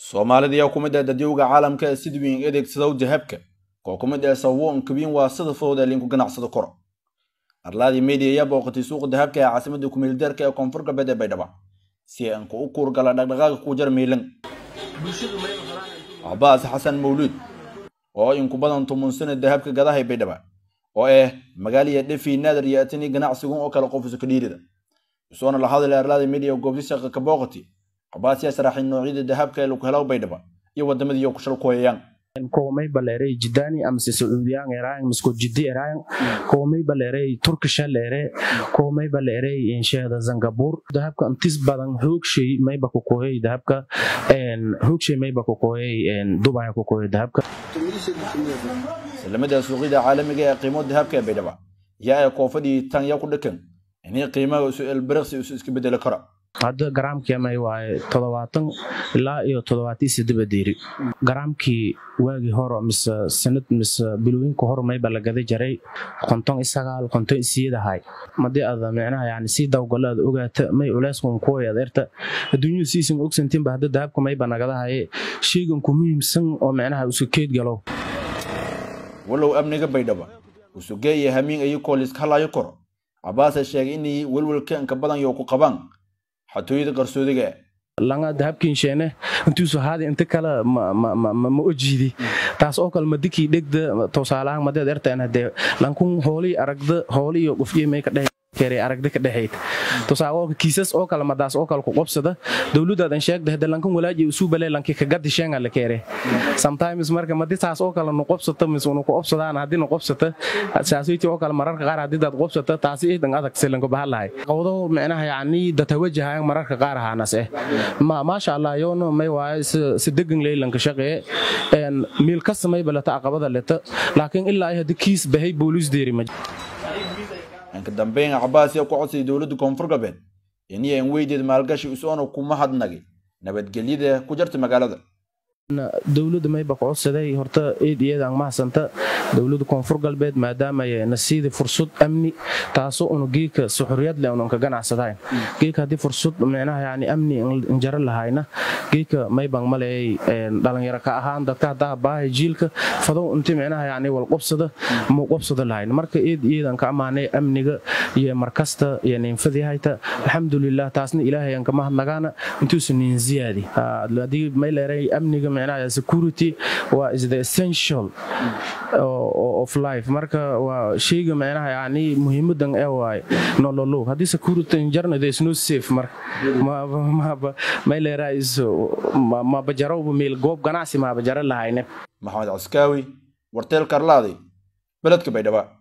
soomaalida ayaa ku mid ah dadyowga caalamka ee sida weyn adeegsadow dahabka koo ku mid ah sawoon kabiin waa sida fudud ee linku ganacsado koro arlaadii media ayaa booqatay suuqa dahabka ee caasimada kumeeldarka ee koonfur galbeed ee baydhabo si aan ku u kuurgala dhaqdhaqaaqa ku jar miilan cabaas xasan mawluud oo inku badan tumun sana dahabka gadaha ee baydhabo oo ah magaaliya dhefi naadar iyo atani ganacsigun oo kale qofusa ka dhiirida isoona la hadlay arlaada media goobti shaqa ka booqati cabaas yaa sharaxay noocyada dahabka ee lagu helo baydhabo iyo wadamadiiyo ku shal ku hayaan komay baleerey jidani amase sacuudiyaan eraayan misko jiddi eraayan komay baleerey turkisha leere komay baleerey inshehda zangabur dahabka antis badan hoogshay mayba kukohey dahabka hoogshay mayba kukohey dubaya kukohey dahabka islamada suuqyada caalamiga ee qiimo dahabka ee baydhabo yaa ee koofadii tan yaa ku dhakan inay qiimaha isu elbiriqsi isu iska bedeli karo hadda garaamkii may waaye toddobaatan ilaa iyo toddobaatii sideeba diiri garaamkii waagii hore mise sanad mise bilooyinka hore mayba la gada jaray konton isagaal konton isiyadahay madii ada micnaha yani sii dawgalo aad ogaata may culeyskun kuway adeerta adduunyada siisan ogsantiinba hadda dahabka mayba nagadahaye sheygan ku muhiimsan oo micnaha isu keed galo walow amniga baydhabo usugee iyo hamiin ayuu kooliska halayo koro cabaase sheegay inay welwelka inka badan yo ku qabaan xatooyada qarsoodiga langa dahabkiinsheene intuusu haadi inta kale ma ojiidi taas oo kale madikii dhegda tusaalahaan madeed ertaan hadee lankun hoolii aragda hooli iyo qofyey may ka dhehe aragda ka dhexayd tusaale kiisas oo kale madaas oo kale ku qobsada dowladaadan sheegda hada lankan walaaji usuu balee lanki ka gadi sheenga la keere sometimes marka madi saas oo kale nu qobsata mis unu ku qobsadaan haddii nu qobsata saasoyti oo kale mararka qaar haddii daad qobsata taasi idan adag silanku bahalahay qowdo micnaha yacni datawajahayan mararka qaar ahaanas eh maasha allah yoona may waaye si degan leylanka shaqee miil kasta may balata aqabada leta laakiin ilaa haddi kiis bahay booliis deeri ma inka dambeyn cabaas yaa ku codsayay dowladda koonfur galbeed inay aan weydeed maalgashi isoona kuma hadnagay nabadgelyada ku jarta magaalada dowladda mayba ku codsaday horta eed iyadaan mahadsanta dowladda koonfur galbeed maadaama na siida fursad amni taasoo unu geeka suxuriyad leh unanka ganacsadayn geeka haddii fursad micnaha yani amni injaro lahayna geeka maybang maleey dhalinyaro ka ahaan dadka haddaa baahay jiilka fadow inti micnaha yani wal qobsada muu qobsada lahayn marka eed iyadan ka ammaanay amniga iyo markasta iyo ninfadihayta alxamdulilah taasna ilaahay aan kama hadnagaana intuusa nin ziyaadi haddii may leeray amniga micnaha security waa is the essential of life marka waa sheyga micnaha yani muhiimadan ee waaye nololow haddii security jarna there is no safe marka may leeraa is mabajarowba meel goob ganacsi maabajaro lahayne maxamed caskaawi warteel karlaadi beledka baydhaba